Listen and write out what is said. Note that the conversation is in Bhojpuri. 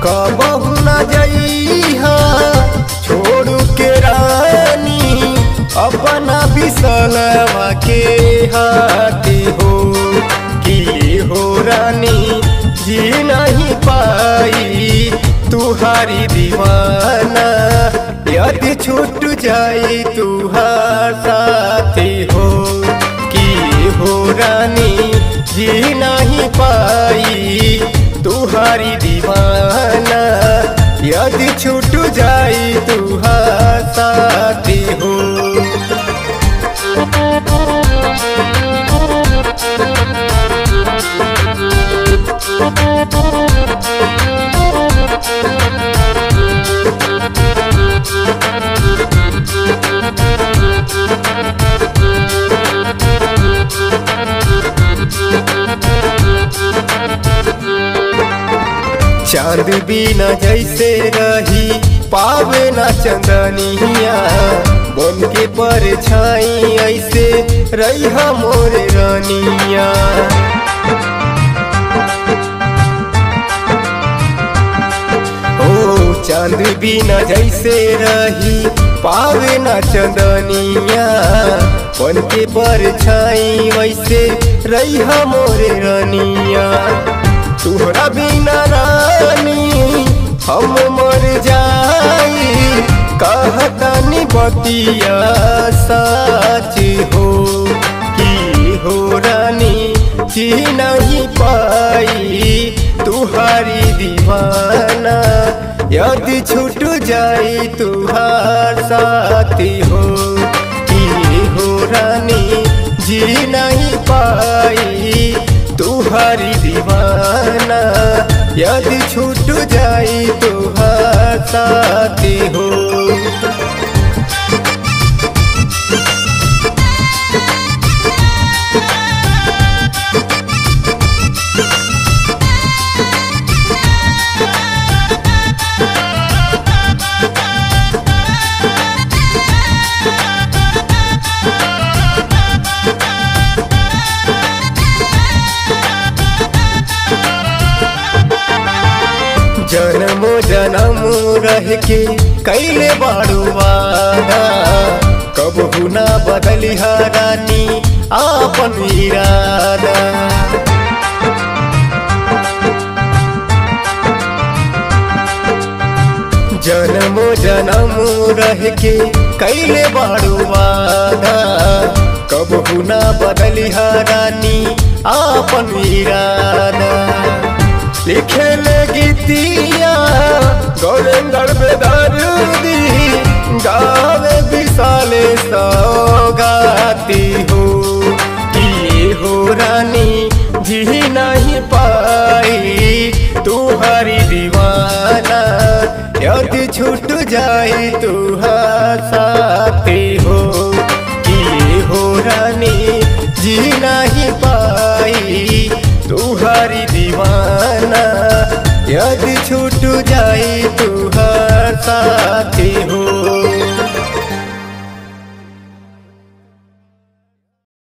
कबहू न जइहा छोड़ के रानी अपना बिसलवा के हाथी हो की हो रानी जी नहीं पाई तुहारी दीवाना यदि छूट जाई तुहार साथी हो की हो रानी जी नहीं पाई तुहारी दीवाना यदि छूट जाई तुहार साथी हो चांद बिना जैसे रही पावे ना चंदनिया बन के पर छाई ऐसे रही मोर रानिया ओ चांद बिना जैसे रही पावे ना चंदनिया बन के पर छाई वैसे रही मोर रानिया तुहरा बिना रानी हम मर जाई कहतनी बतिया सच हो की हो रानी जी नहीं पाई तुहारी दीवाना यदि छूट जाई तुहार साथी हो की हो रानी जी नहीं पाई तुहारी दीवाना यदि छूट जाई तुहार साथी हो जन्मो जन्म रह के कैले बाड़ू वादा कबहू ना बदली रानी आपन इरादा जन्मो जन्म रह के कैले बाड़ू वादा कबहू ना बदली रानी आपन इरादा लिखे ले गीतिया गौरेंद्र बेदर्दी गावे विशाले सौगाती हो की हो रानी जी नहीं पाई तुहारी दीवाना यदि छूट जाए तुहार साथी हो की हो रानी जी नहीं पाई तुहारी दीवाना यदि छूट जाए तुहार साथी हो